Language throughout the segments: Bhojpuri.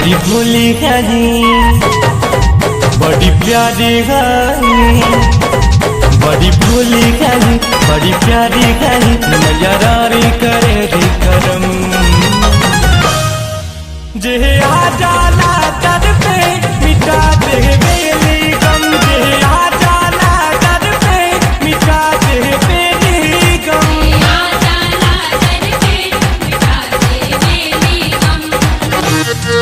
बड़ी भोली हरी बड़ी प्यारी हरी बड़ी भोली हरी बड़ी प्यारी हरी मैया रारी करे दी करम जे आ जाला दर पे मिटा दे बेली गम जे आ जाला दर पे मिटा दे बेली गम आ जाला करके मिटा दे मेरी गम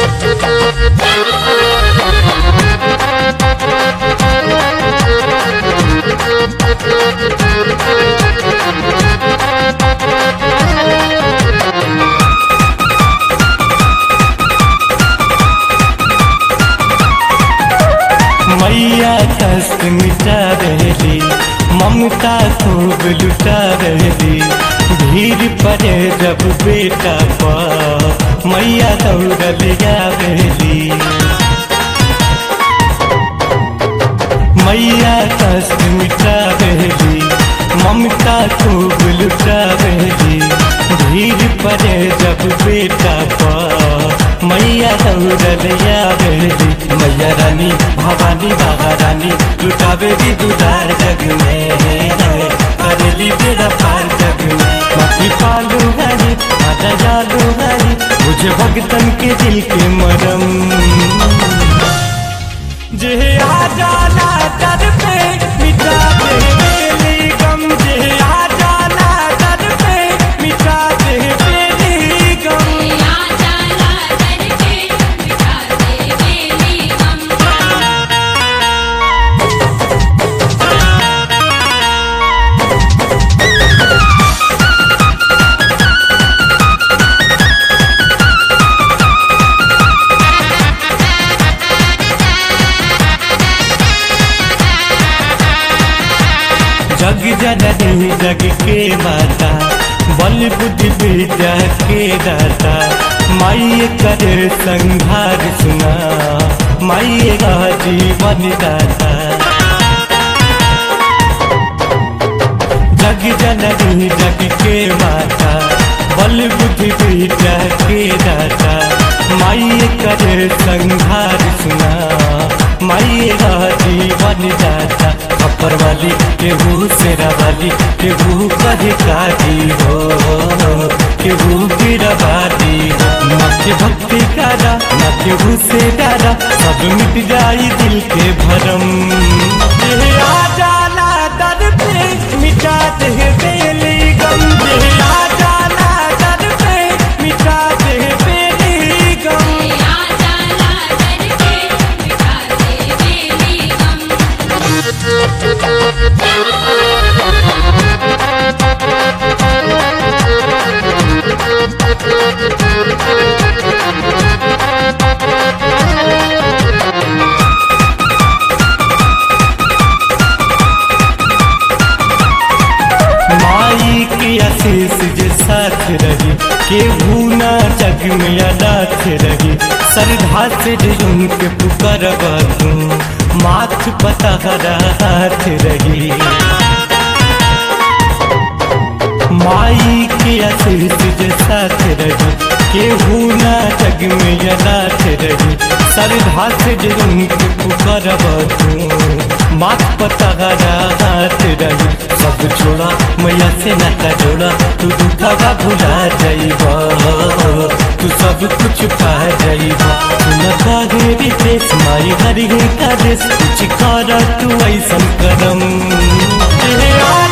मैया कष्ट मिटा रही ममता खूब लुटा रही भीड़ पड़े जब बेटा पर मैया दौड़ल आवेली मैया कष्ट मिटा रही ममता खूब लुटा रही भीड़ पड़े जब बेटा पर मैया दौड़ल आवेली मैया रानी भवानी बाबा रानी लुटावेली दुदार जग में करेली बेड़ा पार जग में बाकी पालू हरी आजा जालू हरी मुझे भगतन के दिल के मरम जे आ जाला दर पे मिटा दे बेली गम जे आ जाला दर पे मिटा दे बेली गम आ जाला करके मिटा दे मेरी गम जग जननी जग के माता बल बुद्धि विद्या के दाता माई करे संघार सुना माई का जीवन दाता जग जननी जग के माता बल बुद्धि विद्या के दाता माई करे संघार सुना माई का जीवन दाता अपर वाली केहू सेरा वाली केहू कहे काजी हो केहू गिरवादी हो न के भक्ति कारा न केहू से डारा सब मिट जाई दिल के भरम जे आ जाला दर पे मिटा दे बेली गम जे आ जाला दर पे मिटा दे बेली गम आ जाला करके मिटा दे मेरी गम माई के आशीष जे साथ रही केहू ना जग में अनाथ रही श्रद्धा से जे उनके पुकारब तू माथ पता हाथ रही माई के आशीष जे साथ रही केहू ना जग में अनाथ रही श्रद्धा से जे उनके पुकारब तू माथ पता हाथ रही सब छोड़ा मैया से नाता जोड़ा तू दुखवा भुला जाइबा तू सब कुछ पा जाइबा तू न काहे रितेश माई हरि का देश कुछ कर तू ऐसन करम ए आ